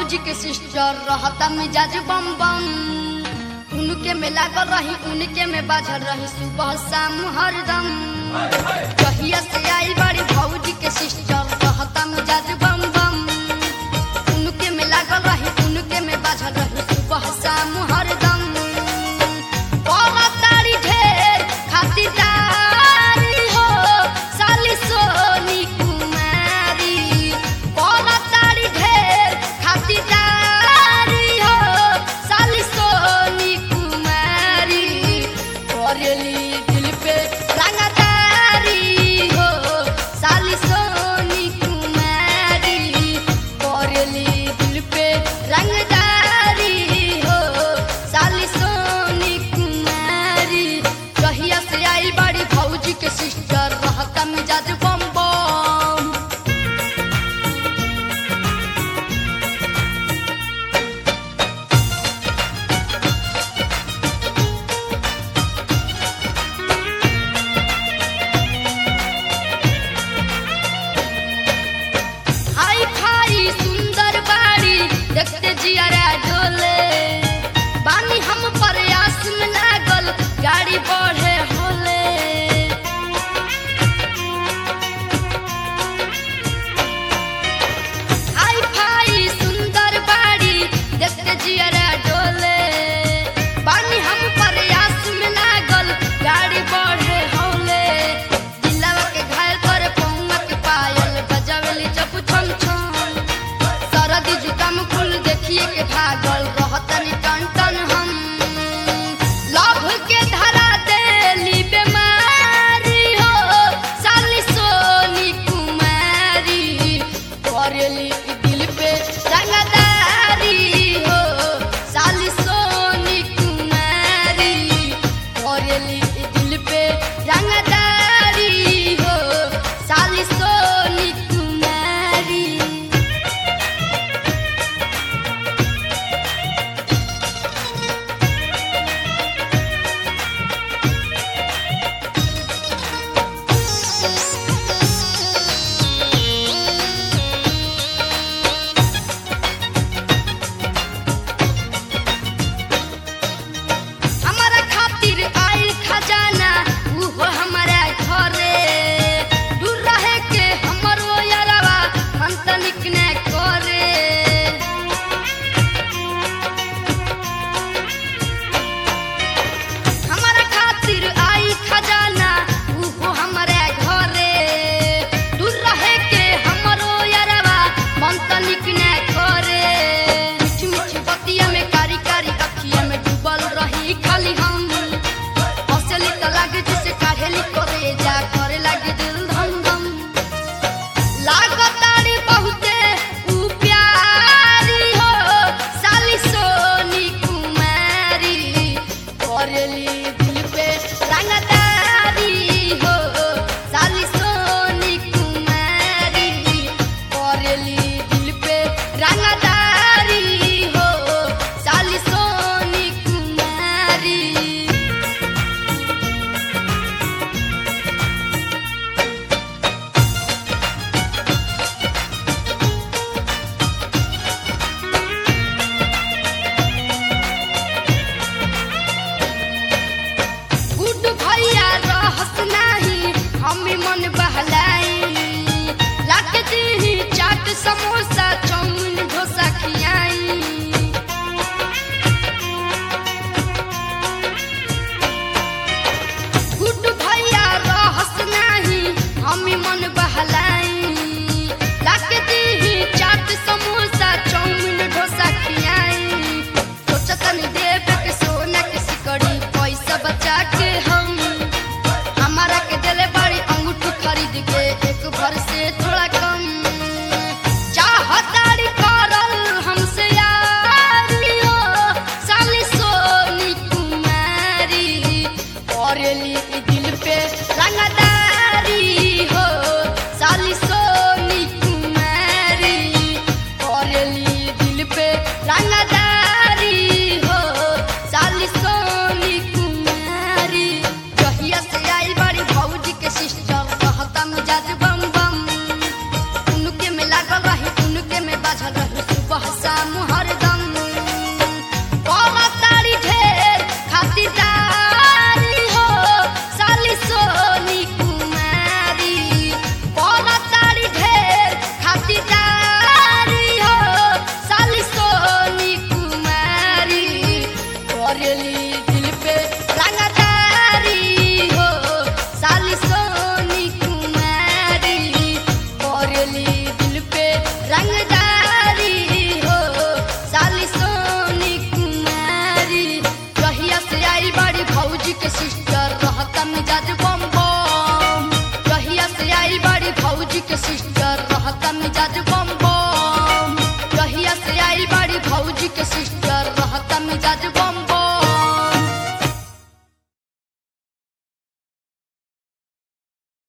भौजी के सिस्टर रहता मिजाज बम बम उनके में लागल रही उनके में बाझल रही सुबह शाम हरदम कहिया से आई बड़ी भौजी के सिस्टर रहता मिजाज बम बम उनके में लागल रही उनके में बाझल रही सुबह शाम हरदम बोला तारी ढेर खातिरदारी हो साली सोनी कुमारी बोला तारी ढेर खातिरदारी हो साली सोनी कुमारी करेली दिल पे रंगदारी हो साली सोनी कुमारी रहता मिजाज